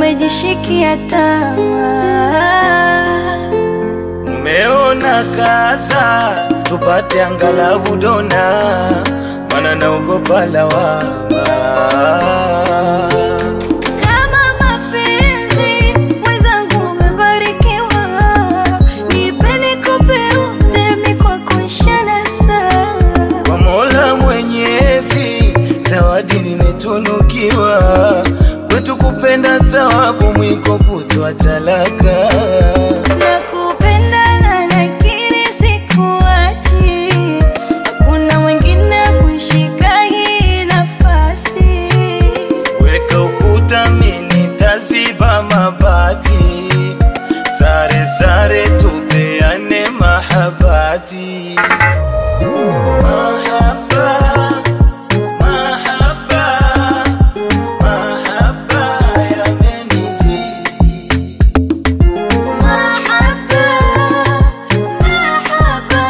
umejishikia tamaa. Umeona kaza tupate angalau dona, mana naogopa lawama. Kama mapenzi mwenzangu umebarikiwa, nipe nikupe udhemi kwa kuishana saa. Kwa Mola Mwenyezi, zawadi nimetunukiwa, kwetu kupenda thawabu, mwiko kutoa talaka. Nakupenda na nakiri sikuachi, hakuna mwingine kushika hii nafasi. Weka ukuta, mimi taziba mabati, sare sare, tupeane mahabati. Mahaba, mahaba, mahaba yamenizidi. Mahaba, mahaba,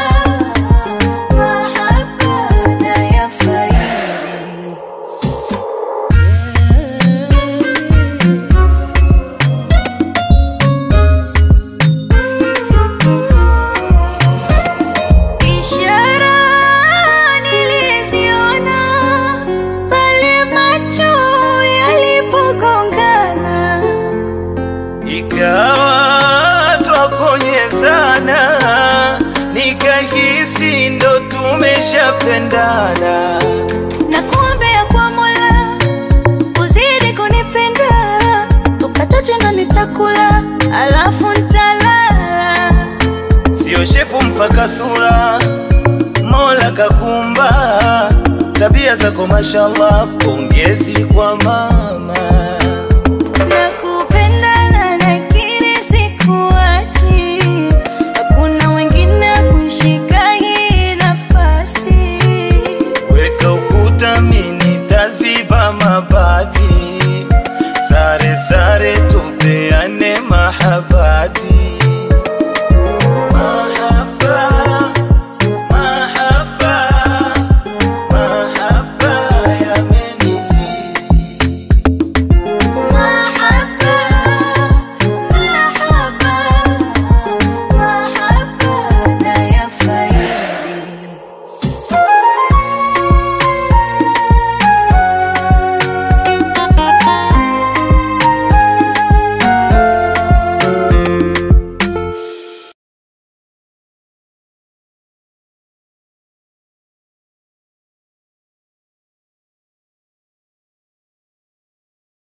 mahaba nayafaidi. Ishara niliziona pale macho yalipogongana. Ikawa twakonyezana, nikahisi ndo tumeshapendana. na kuombea kwa Mola uzidi kunipenda, tupatacho ndo nitakula, alafu ntalala. Sio shepu mpaka sura, Mola kakumba. Tabia zako mashallah, pongezi kwa mama.